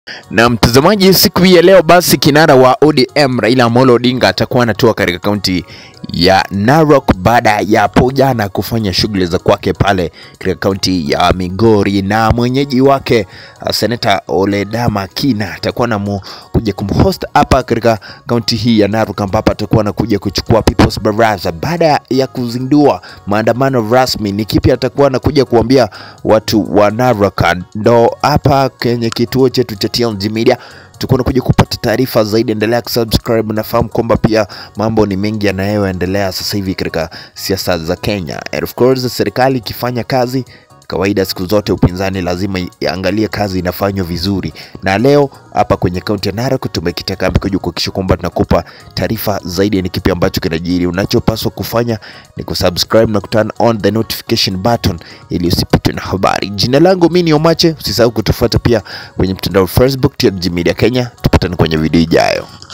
Na mtazamaji, siku hii ya leo basi kinara wa ODM Raila Amolo Odinga atakuwa anatua katika kaunti ya Narok baada ya hapo jana kufanya shughuli za kwake pale katika kaunti ya Migori, na mwenyeji wake uh, seneta Oledama Kina atakuwa na kuja kumhost hapa katika kaunti hii ya Narok, ambapo atakuwa anakuja kuchukua People's Baraza baada ya kuzindua maandamano rasmi. Ni kipi atakuwa anakuja kuambia watu wa Narok? Ndo hapa kwenye kituo chetu cha TLG Media tukuwa nakuja kupata taarifa zaidi. Endelea kusubscribe. Nafahamu kwamba pia mambo ni mengi yanayoendelea sasa hivi katika siasa za Kenya, and of course serikali ikifanya kazi kawaida siku zote upinzani lazima iangalie kazi inafanywa vizuri, na leo hapa kwenye kaunti ya Narok tumekita kambi kuja kuhakikisha kwamba tunakupa taarifa zaidi ni kipi ambacho kinajiri. Unachopaswa kufanya ni kusubscribe na kuturn on the notification button ili usipitwe na habari. Jina langu mimi ni Omache, usisahau kutufuata pia kwenye mtandao wa Facebook TLG Media Kenya. Tupatane kwenye video ijayo.